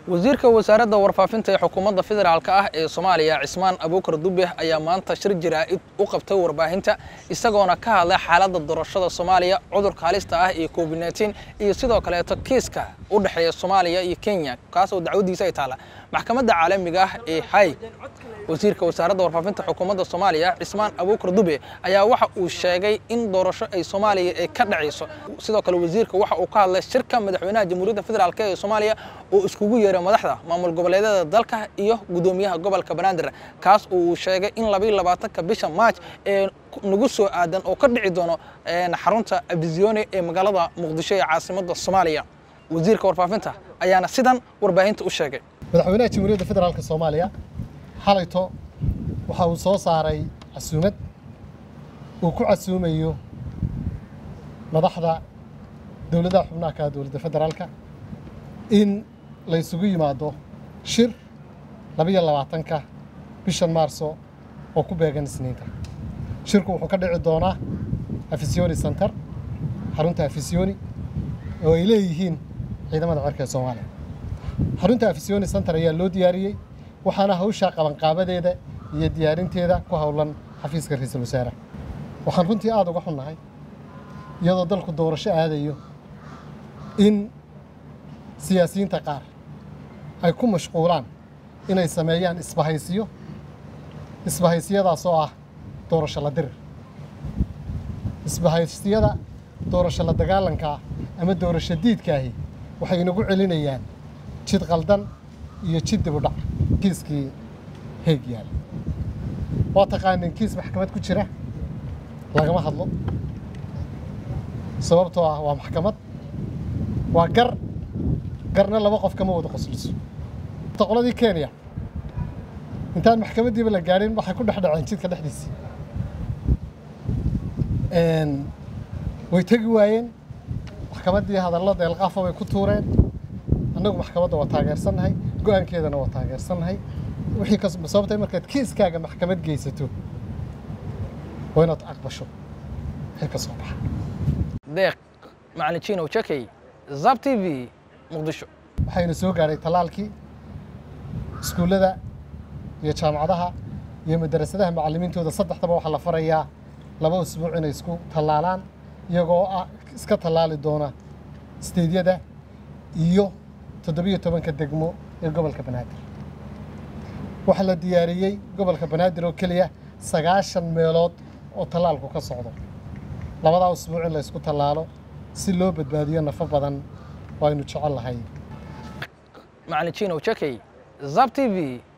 wasiirka wasaaradda warfaafinta ee xukuumadda federaalk ah ee soomaaliya cismaan abuukar dube ayaa maanta shir jaraa'id u qabtay warbaahinta isagoona ka hadlay xaaladda doorashada soomaaliya cudurka halista ah iyo covid nteen iyo sidoo kaleeto kiiska u dhexeeya soomaaliya iyo kenya kaas oo dacwadiisa ay taalla maxkamadda caalamiga ah ee hay wasiirka wasaaradda warfaafinta xukuumadda soomaaliya cismaan abuukar dube ayaa waxa uu sheegay in doorasho ay soomaaliya ay ka dhacayso sidoo kale wasiirka waxa uu ka hadlay shirka madaxweynaha jamhuuriyadda federaalk ee soomaaliya oo iskugu yeeray madaxda maamul goboleedyada dalka iyo guddoomiyaha gobolka banaadir kaas oo uu sheegay in labaiyo labaatanka bisha maaj ee nagu soo aadan oo ka dhici doono xarunta abizione ee magaalada muqdisho ee caasimadda soomaaliya wasiirka warfaafinta ayaana sidan warbaahinta u sheegay madaxweynaha jamhuuriyadda federaalk soomaaliya xalayto waxa uu soo saaray casuumad uu ku casuumayo madaxda dowladaha xubnaha ka dowladda federaalka in la ysugu yimaado shir labiyo labaatanka bishan maarso oo ku beegan isniinta shirku wuxuu ka dhici doonaa afisioni center xarunta afisioni oo ay leeyihiin ciidamada cirka ee soomaaliya xarunta afisioni center ayaa loo diyaariyey waxaana hawshaa qabanqaabadeeda iyo diyaarinteeda ku howlan xafiiska ra-iisul wasaare waxaan runtii aada uga xunnahay iyadoo dalku doorasho aadayo in siyaasiyiinta qaar ay ku mashquulaan inay sameeyaan isbahaysiyo isbahaysiyadaas oo ah doorasho la dirir isbahaysiyada doorasho la dagaalanka ah ama doorasho diidkaahi waxay inagu celinayaan jid qaldan iyo jid dib u dhac kiiskii heeg yaala waa taqaanin kiis maxkamad ku jira lagama hadlo sababtoo ah waa maxkamad waa gar garna laba qof kama wada qosliso qoladii kenya intaan maxkamaddiiba la gaadhin waxay ku dhex dhaceen jidka dhexdiisii way tegi waayeen maxkamaddii hadallo deelqaafa bay ku tuureen annagu maxkamadda waa taageersannahay go-aankeedana waa taageersannahay wixii ka sababtay markaad kiiskaaga maxkamad geysato waa inaad aqbasho wixii ka soo baxa deeq macalin jinow jakey zab t v muqdisho waxayna soo gaadhay tallaalkii iskuullada iyo jaamacadaha iyo madarasadaha macallimiintooda saddexdaba waxaa la farayaa laba usbuuc inay isku tallaalaan iyagoo ah iska tallaali doona steedyada iyo toddobiyo tobanka degmo ee gobolka banaadir waxaa la diyaariyey gobolka banaadir oo keliya sagaashan meelood oo tallaalku ka socdo labadaa usbuuc in la ysku tallaalo si loo badbaadiyo nafo badan oo aynu jecel lahay macalin jinow jakey zab t v